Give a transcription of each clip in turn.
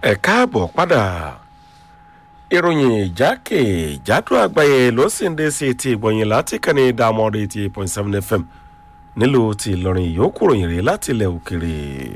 ẹ káàbọ̀ padà ìròyìn ìjákèjádò àgbáyé ló sì ń dé sí etí ìgbọ̀nyìn láti kànnì dàmọ́rẹ́ eighty eight point seven fm nílùú ti ìlọrin yòókù ròyìn rèé láti ilẹ̀ òkèrè.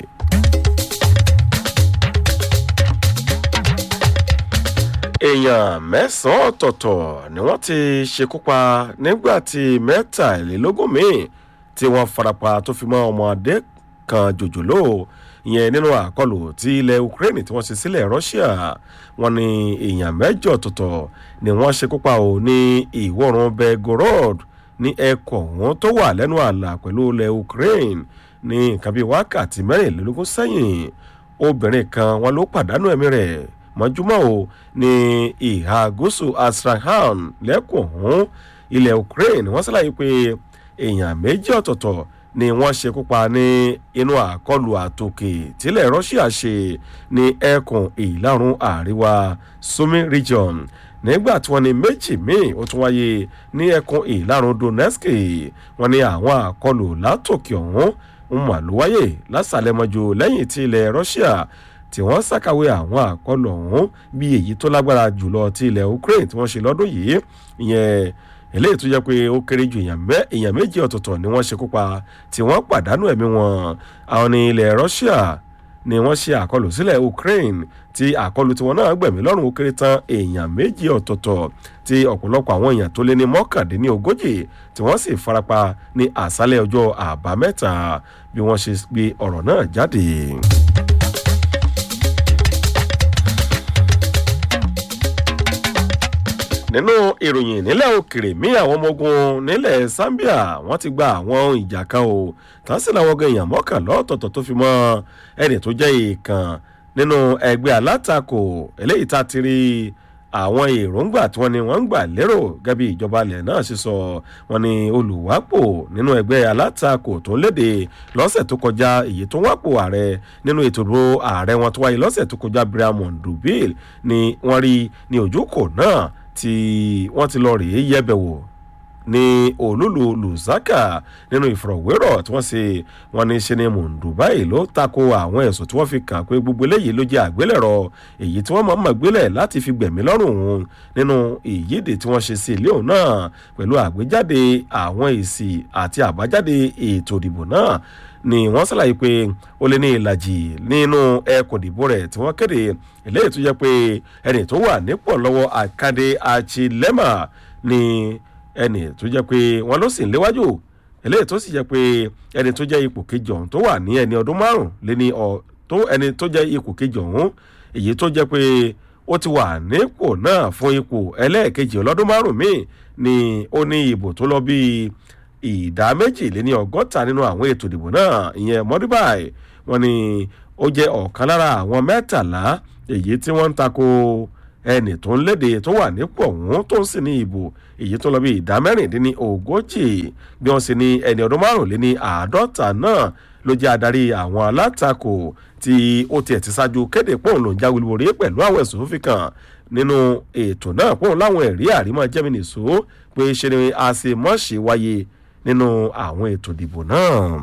èèyàn mẹ́sàn-án ọ̀tọ̀ọ̀tọ̀ ni wọ́n ti ṣekú pa nígbà tí mẹ́tàlélógún míì tí wọ́n farapa tó fi mọ́ ọmọdé kan jòjòló ìyẹn nínú àkọlù tí ilẹ̀ ukraine tí wọ́n ṣe sílẹ̀ russia wọ́n ní èèyàn mẹ́jọ ọ̀tọ̀ọ̀tọ̀ ni wọ́n ṣekú pa ò ní ìwọ̀rùn belgorod ní ẹkọ̀ wọn tó wà lẹ́nu ààlà pẹ̀lú ilẹ̀ ukraine ní nǹkan bíi wákàtí mẹ́rìnlélógún sẹ́yìn obìnrin kan wọn ló pàdánù ẹ̀mí rẹ̀ mọ́júmọ́ o ní ìhà gúúsù astrahan lẹ́kùn ọ̀hún ilẹ̀ ukraine wọ́n ṣàlàyé pé èèyàn méjì ọ̀tọ̀ọ̀tọ̀ ni wọ́n ṣekú pa ní inú àkọlù àtòkè tílẹ̀ russia ṣe ní ẹkùn ìlàrún àríwá sumi region nígbà tí wọ́n ní méjì míì ó tún wáyé ní ẹkùn ìlàrún donetsk wọ́n ní àwọn àkọlù látòkè ọ̀hún ń mà ló wáyé lásàlẹ̀mọ́jú lẹ́yìn tí ilẹ̀ russia tí wọ́n ṣàkàwé àwọn àkọlù ọ̀hún bí èyí tó lágbára jùlọ ti ilẹ̀ ukraine tí wọ́n ṣe lọ́dún yìí ìyẹn eléyìí tó jẹ́ pé ó kéré ju èèyàn méjì ọ̀tọ̀ọ̀tọ̀ ni wọ́n ṣekú pa tí wọ́n pàdánù ẹ̀mí wọn àwọn ní ilẹ̀ russia ni wọ́n ṣe àkọlù sílẹ̀ ukraine tí àkọlù tiwọn náà gbẹ̀mí lọ́rùn ó kéré tán èèyàn méjì ọ̀tọ̀ọ̀tọ̀ tí ọ̀pọ̀lọpọ̀ àwọn èèyàn tó lé ní mọ́kàndínlógójì tí wọ́n sì farapa ní àṣálẹ̀ ọjọ́ àbámẹ́ta bí wọ́n ṣe gbé ọ̀rọ̀ náà jáde. nínú ìròyìn nílẹ̀ òkèrè mí àwọn ọmọ ogun nílẹ̀ zambia wọ́n ti gba àwọn ohun ìjà kan o tásì làwọn ọgọ èèyàn mọ́kànlá ọ̀tọ̀ọ̀tọ̀ tó fi mọ́ ẹni tó jẹ́ ìkàn nínú ẹgbẹ́ alátakò eléyìí tá a ti rí àwọn èròǹgbà tí wọ́n ní wọ́n ń gbà lérò gẹ́bí ìjọba ilẹ̀ náà ṣe sọ wọ́n ní olùwápò nínú ẹgbẹ́ alátakò tó ń léde lọ́sẹ̀ tó kọjá èyí tó wápò ààrẹ nínú ètò ìdúró ààrẹ wọn tó wáyé lọ́sẹ̀ tó kọjá brian dubil ni wọ́n rí ní ojúkò náà tí wọ́n ti lọ rèé yẹ̀bẹ̀wò ní olúlu lùzákà nínú ìfọ̀rọ̀wérọ̀ tí wọ́n ṣe wọ́n ní ṣe ni mùndùbáì ló tako àwọn ẹ̀sùn tí wọ́n fi kàn pé gbogbo eléyìí ló jẹ́ àgbélẹ̀rọ èyí tí wọ́n mọ̀ mọ̀ gbélẹ̀ láti fi gbẹ̀mí lọ́rùn òun nínú ìyíde tí wọ́n ṣe sí ilé òun náà pẹ̀lú àgbéjáde àwọn èsì àti àbájáde ètò ìdìbò náà ni wọ́n ṣàlàyé pé ó lé ní ìlàjì nínú ẹkùn ìdìbò rẹ̀ tí wọ́n kéde eléyìí tó jẹ́ pé ẹni tó wà nípò lọ́wọ́ àkàdé àchilẹ́mà ni ẹni tó jẹ́ pé wọ́n ló sì ń léwájú eléyìí tó sì jẹ́ pé ẹni tó jẹ́ ipò kejì ọ̀hún tó wà ní ẹni ọdún márùn lé ní ọ tó ẹni tó jẹ́ ipò kejì ọ̀hún èyí tó jẹ́ pé ó ti wà nípò náà fún ipò ẹlẹ́ẹ̀kejì ọlọ́dún márùn míì ni ó ní ìbò tó lọ bíi ìdá méjìléní ọgọ́ta nínú àwọn ètò ìdìbò náà ìyẹn mọ́dúbàì wọn ni ó jẹ́ ọ̀kan lára àwọn mẹ́tàlá èyí tí wọ́n ń tako ẹnì tó ń léde tó wà nípò ọ̀hún tó ń sì ní ìbò èyí tó lọ bí ìdá mẹ́rìndínní ogójì bí wọ́n sì ní ẹni ọdún márùnléní àádọ́ta náà ló jẹ́ adarí àwọn alátakò tí ó tiẹ̀ ti ṣáájú kéde pòun ló ń jáwé lórí pẹ̀lú àwọn ẹ̀sùn fífi kan nínú ètò náà pòun láwọn ẹ̀rí àrímọ́ jẹ́mínìṣó pé ṣe ni a ṣe mọ́ṣe wáyé nínú àwọn ètò ìdìbò náà.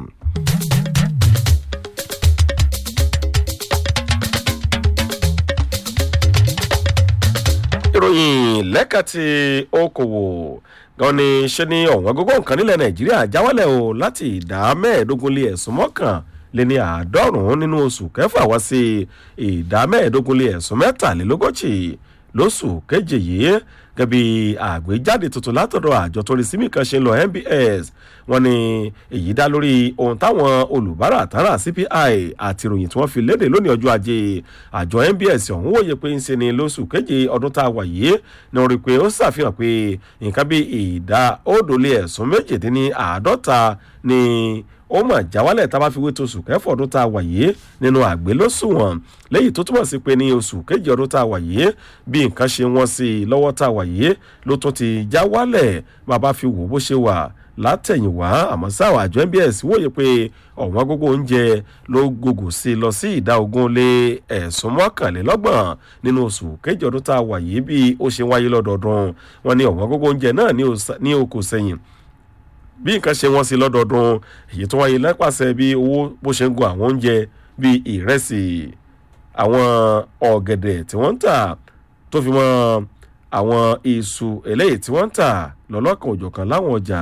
ìròyìn lẹ́ka ti okòwò gan ni ṣe ni ọ̀wọ́n gógó nǹkan nílẹ̀ nàìjíríà jáwálẹ̀ o láti ìdá mẹ́ẹ̀ẹ́dógún lé ẹ̀sùn mọ́kàn lé ní àádọ́rùn-ún nínú oṣù kẹfà wá sí ìdá mẹ́ẹ̀ẹ́dógún lé ẹ̀sùn mẹ́tàlélógójì lóṣù keje yìí gẹ́bí àgbéjáde tuntun látọ̀dọ̀ àjọ tó rí símì kan ṣe ń lọ nbs wọn ni èyí dá lórí ohun táwọn olùbárà tààrà cpi àti ìròyìn tí wọ́n fi léde lónìí ọjọ́ ajé àjọ nbs ọ̀hún wòye pé ń ṣe ni lóṣù keje ọdún tá a wà yìí ni wọ́n rí i pé ó ṣàfihàn pé nǹkan bí ìdá òdòlé ẹ̀sùn méjìdínní àádọ́ta ni ó mà jáwálẹ̀ tá a bá fi wé tó oṣù kẹfọ́ ọdún tá a wà yìí nínú àgbélóṣùwọ̀n lẹ́yìn tó túmọ̀ sí pé ní oṣù kejì ọdún tá a wà yìí bí nǹkan ṣe wọ́n sí i lọ́wọ́ tá a wà yìí ló tún ti já wálẹ̀ bàbá fi wò bó ṣe wà látẹ̀yìnwá àmọ́ sáwọn àjọ nbs wòye pé ọ̀wọ́n gógó oúnjẹ ló gògò sí i lọ sí ìdá ogún lé ẹ̀sùn mọ́kànlélọ́gbọ̀n nínú oṣù kejì ọdún tá a wà yìí bí ó ṣe wáyé lọ́dọọdún wọn ní ọ̀wọ́n gógó oúnjẹ náà ní okò sẹ́yìn bí nǹkan ṣe wọ́n sí lọ́dọọdún èyí tó wáyé lápàṣẹ bí owó bó ṣe ń gun àwọn oúnjẹ bíi ìrẹsì àwọn ọ̀gẹ̀dẹ̀ tí wọ́n ń tà tó fi mọ́ àwọn iṣu eléyìí tí wọ́n ń tà lọ́lọ́kan òjọ̀kan láwọn ọjà.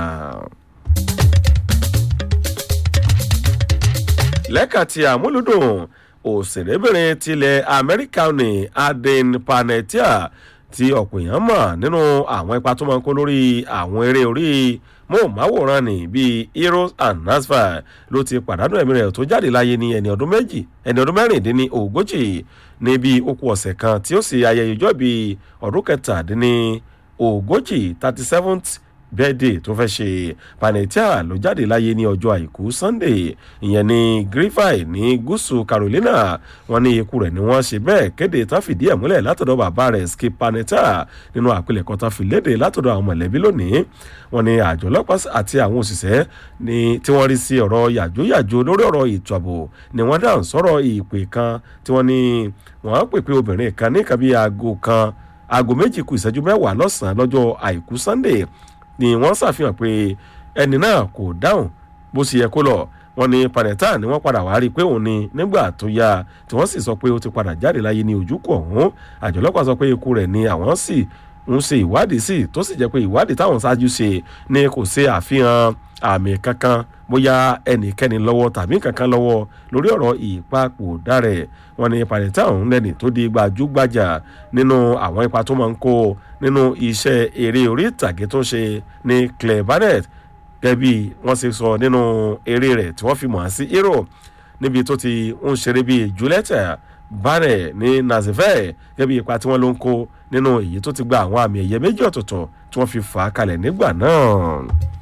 lẹ́ka ti àmúlùdùn òṣèrébìnrin tilẹ̀ amẹ́ríkà ní aden panetia tí ọ̀pọ̀ èèyàn mọ̀ nínú àwọn ipa tó máa ń kó lórí àwọn eré orí móhùnmáwòrán ní bíi heroes and nasfar ló ti pàdánù ẹ̀mí rẹ̀ tó jáde láyé ní ẹni ọdún méjì ẹni ọdún mẹ́rìndínní ogójì ní bíi okùn ọ̀sẹ̀ kan tí ó sì ayẹyẹ ìjọ́ bíi ọdún kẹtàdínní ogójì thirty seventh bẹ́ẹ̀dẹ̀ tó fẹ́ ṣe panetia ló jáde láyé ní ọjọ́ àìkú sunday ìyẹn ní griffith ní gúúsù carolina wọn ní ikú rẹ̀ ni wọ́n ṣe bẹ́ẹ̀ kéde tán fìdí ẹ̀ múlẹ̀ látọ̀dọ̀ bàbá rẹ̀ skip panetia nínú àpilẹ̀kọ tán fi léde látọ̀dọ̀ àwọn mọ̀lẹ́bí lónìí wọn ní àjọ ọlọ́pàá àti àwọn òṣìṣẹ́ ní tí wọ́n rí sí ọ̀rọ̀ yàjóyàjó lórí ọ̀rọ̀ ètò ààbò ni wọ́n dáhùn sọ̀rọ̀ ìpè kan tí wọ́n ní wọ́n pèpè obìnrin kan ní kàbí aago kan aago méjì kù ìṣẹ́jú mẹ́wàá lọ́sàn-án lọ́jọ́ àìkú sunday ni wọ́n ṣàfihàn pé ẹni náà kò dáhùn bó ṣe yẹ kó lọ wọn ní panetta ni wọ́n padà wá rí i pé òun ni nígbà tó yá tí wọ́n sì sọ pé ó ti padà jáde láyé ní ojúkọ ọ̀hún àjọ ọlọ́pàá sọ pé ikú rẹ̀ ni àwọn sì ń ṣe ìwádìí sí tó sì jẹ́ pé ìwádìí táwọn ṣáájú ṣe ni kò ṣe àfihàn àmì kankan bóyá ẹnikẹ́ni lọ́wọ́ tàbí kankan lọ́wọ́ lórí ọ̀rọ̀ ìpapòdà rẹ̀ wọn ní panetta ọ̀hún lẹ́ni tó di gbajúgbajà nínú àwọn ipa tó máa ń kó nínú iṣẹ́ eré orí ìtàgé tó ń ṣe ní claire barnett gẹ́bí wọ́n ṣe sọ nínú eré rẹ̀ tí wọ́n fi mọ̀ sí hero níbi tó ti ń ṣeré bíi julieta barnett ní nazivel gẹ́bí ipa tí wọ́n ló ń kó nínú èyí tó ti gba àwọn àmì ẹ̀yẹ méjì ọ̀tọ̀ọ̀tọ̀ tí wọ́n fi fà á kalẹ̀ nígbà náà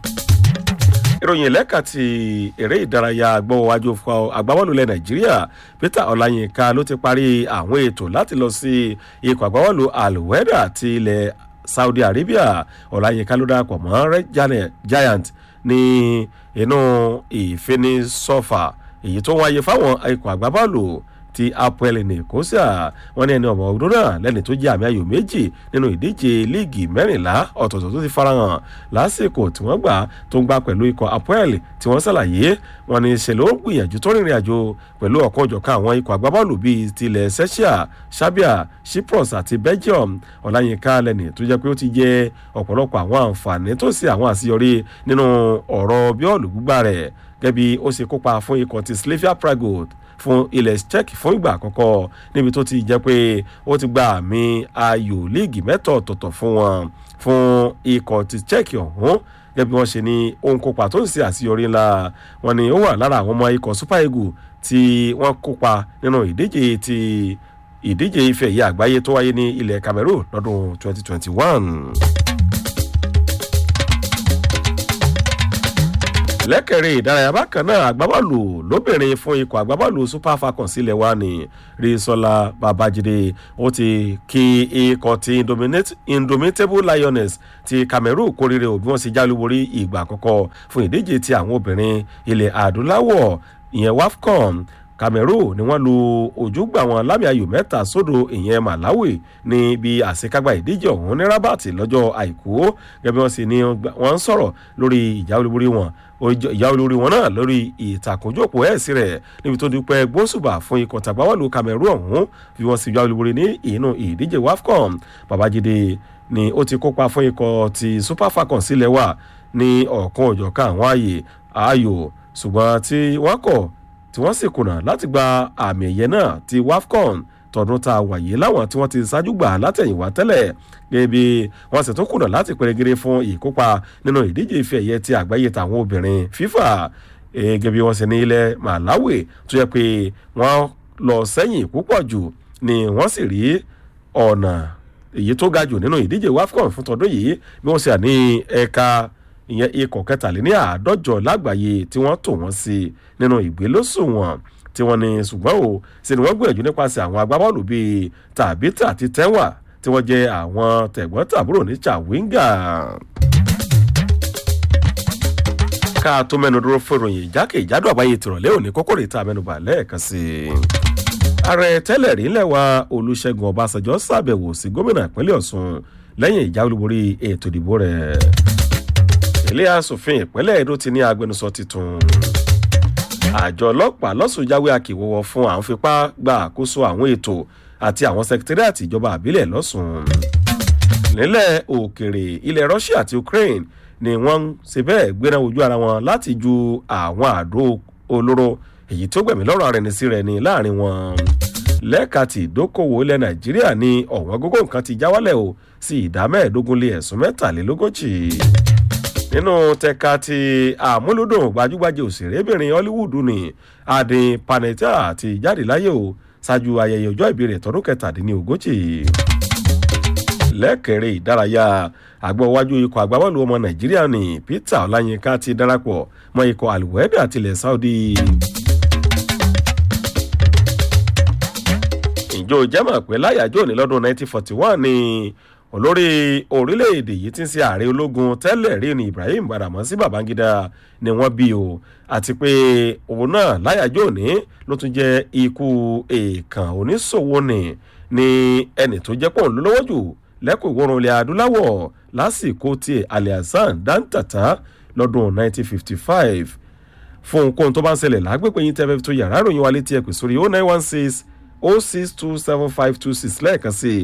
ìròyìn lẹ́ka ti eré ìdárayá agbọ́wọ́wájú agbábọ́ọ̀lù ilẹ̀ nàìjíríà peter ọláyínká ló ti parí àwọn ètò láti lọ sí ikọ̀ agbábọ́ọ̀lù alweda ti ilẹ̀ saudi arabia ọláyínká ló darapọ̀ mọ́ red giant ní inú ìfinisọ́fà èyí tó wáyé fáwọn ikọ̀ agbábọ́ọ̀lù ti apoel nìkósà wọn ní ẹni ọmọ ọdún náà lẹni tó jẹ àmì ayò méjì nínú ìdíje líìgì mẹrìnlá ọ̀tọ̀ọ̀tọ̀ tó ti farahàn lásìkò tí wọ́n gbà tó ń gbà pẹ̀lú ikọ̀ apoel tí wọ́n ṣàlàyé wọn ní ṣe ló gbìyànjú tó rìnrìn àjò pẹ̀lú ọ̀kan òjọ̀kan àwọn ikọ̀ agbábọ́ọ̀lù bíi tilẹ̀ sẹ́ṣíà sábíà cyprus àti belgium ọ̀làyínká lẹ́ni tó jẹ́ pé ó ti jẹ ọ̀pọ̀lọpọ̀ àwọn àǹfààní tó sì àwọn àṣeyọrí nínú ọ̀rọ̀ bíọ́ọ̀lù gbígbà rẹ̀ gẹ́bí ó ṣe kópa fún ikọ̀ ti slavia prague fún ilẹ̀ czech fún ìgbà àkọ́kọ́ níbi tó ti jẹ́ pé ó ti gba àmì ayò líìgì mẹ́tọ̀ ọ̀tọ̀ọ̀tọ̀ fún wọn fún ikọ̀ ti czech ọ̀hún gẹ́gẹ́ bí wọ́n ṣe ní ohun kópa tó ń ṣe àṣeyọrí ńlá wọn ni ó wà lára àwọn ọmọ ikọ̀ super eagle tí wọ́n kópa nínú ìdíje ti ìdíje ife ẹ̀yẹ àgbáyé tó wáyé ní ilẹ̀ cameroon lọ́dún 2021. lẹ́kẹ̀rẹ́ ìdárayá bákan náà agbábọ́ọ̀lù lóbìnrin fún ikọ̀ agbábọ́ọ̀lù super falcons sílẹ̀ wa ní rísọ́lá babájídé ó ti kí ikọ̀ ti indomitable lioness ti cameroon kórìíre òbí wọn sì jálúborí ìgbà àkọ́kọ́ fún ìdíje ti àwọn obìnrin ilẹ̀ adúláwọ̀ ìyẹn wafcon cameroon ni wọ́n lu ojúgbà wọn lámì ayò mẹ́ta sódò ìyẹn malawi ní bí àṣekágbá ìdíje ọ̀hún ní rabat lọ́jọ́ àìkú gẹ́gẹ́ bí wọ́n sì ní wọ́n ń sọ̀rọ̀ lórí ìjà olúborí wọn ìyá olórí wọn náà lórí ìtàkùnjòpó ẹ̀sì rẹ̀ níbi tó dúpẹ́ gbósùbà fún ikọ̀ tàgbáwọ́lù cameroon ọ̀hún bí wọ́n sì yá olúborí ní inú ìdíje wafcon babájídé ni ó ti kópa fún ikọ̀ ti super falcons sílẹ̀ wà ní ọ̀kan òjọ̀kan àwọn ààyè ààyò ṣùgbọ́n tí wọ́n kọ̀ tí wọ́n sì kùnà láti gba àmì ẹ̀yẹ náà ti wafcon tọdún tá a wàyé láwọn tí wọ́n ti ṣáájú gbà látẹ̀yìnwá tẹ́lẹ̀ gẹ́gẹ́ bí wọ́n sì tún kùnà láti pèrègèrè fún ìkópa nínú ìdíje ife ẹ̀yẹ ti àgbáyé tàwọn obìnrin fífà gẹ́gẹ́ bí wọ́n sì ní ilẹ̀ malawi tó yẹ pé wọ́n lọ sẹ́yìn púpọ̀ jù ni wọ́n sì rí ọ̀nà èyí tó ga jù nínú ìdíje wafcon fún tọdún yìí bí wọ́n sì à ní ẹ̀ka ìyẹn ikọ̀ kẹtàléní àádọ́jọ lágbàáyé tí wọ́n tò wọ́n sí nínú ìgbélósùwọ̀n tí wọ́n ní ṣùgbọ́n o ṣe ni wọ́n gbìyànjú nípasẹ̀ àwọn agbábọ́ọ̀lù bíi tàbítà àti tẹ́wà tí wọ́n jẹ́ àwọn tẹ̀gbọ́n tàbúrò ní chawinga. ká tó mẹ́nu dúró fún ìròyìn ìjákèjádò àbáyé tìrọ̀lẹ́ òní kókó rèé tá a mẹ́nu bà lẹ́ẹ̀kan sí i. ààrẹ tẹ́lẹ̀ rí lẹ́wà olùṣègùn ọbásanjọ́ ṣàbẹ̀wò sí gómìnà ìpínlẹ̀ ọ̀sùn lẹ́yìn ìjà olúborí ètò ìdìbò rẹ̀ ilé asòfin ìpínlẹ̀ èdò ti ní agbẹnusọ tuntun àjọ ọlọ́pàá lọ́sùn jáwé akíwọ́wọ́ fún àwọn fipá gba àkóso àwọn ètò àti àwọn sẹkítẹ́rìàtì ìjọba àbílẹ̀ lọ́sùn. nílẹ̀ òkèrè ilẹ̀ russia àti ukraine ni wọ́n ń ṣe bẹ́ẹ̀ gbéra ojú ara wọn láti ju àwọn àdó olóró èyí tó gbẹ̀mí lọ́rọ̀ ara ẹni sí rẹ̀ ní láàrin wọn. lẹ́ka ti ìdókòwò ilẹ̀ nàìjíríà ní ọ̀wọ́n gógó nǹkan ti já wálẹ̀ o sí ìdá mẹ́ẹ̀ẹ́dógún lé ẹ̀sùn mẹ́tàlélógójì nínú tẹ̀ka ti àmúlùdùn gbajúgbajà òṣèrébìnrin hollywood ní adin panetta ti jáde láyé o ṣáájú ayẹyẹ ọjọ́ ìbí rẹ̀ tọdún kẹtàdínlógójì lẹ́kẹ̀rẹ́ ìdárayá àgbọ̀wájú ikọ̀ àgbábọ́ọ̀lù ọmọ nàìjíríà ní peter ọláyínká ti darapọ̀ mọ́ ikọ̀ alweda tilẹ̀ saudi. ìjọ jẹ́mọ̀ pé láyàjọ́ ní lọ́dún 1941 ni olórí orílẹ̀-èdè yìí ti ń ṣe ààrẹ ológun tẹ́lẹ̀ rí ni ibrahim badamasi babangida ni wọ́n bí o àti pé òun náà láyàjọ́ òní ló tún jẹ́ ikú èèkàn oníṣòwò ni ní ẹnì tó jẹ́ pọ̀ lọ́wọ́ jù lẹ́kọ̀ọ́ ìwọ̀rùn ilẹ̀ adúláwọ̀ lásìkò tí aliasan dantata lọ́dún 1955 fún ohunkóhun tó bá ń ṣẹlẹ̀ lágbègbè yín tẹ́fẹ́ tó yàrá ìròyìn wa létí ẹ̀ pè sórí 0916 0627526 lẹ́ẹ̀kan sí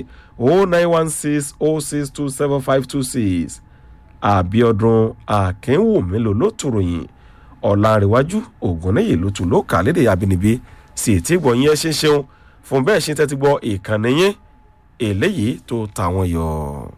0916 àbíọdún akínwùmí ló ló tòròyìn ọ̀làǹrẹ̀wájú ògùnnìyí ló tún ló kà lédè abínibí sí ètí ìgbọ̀nyìn ẹ̀ ṣe ń ṣeun fún bẹ́ẹ̀ ṣe tẹ́tí gbọ́ ìkànnì yín eléyìí tó tàwọn yọ.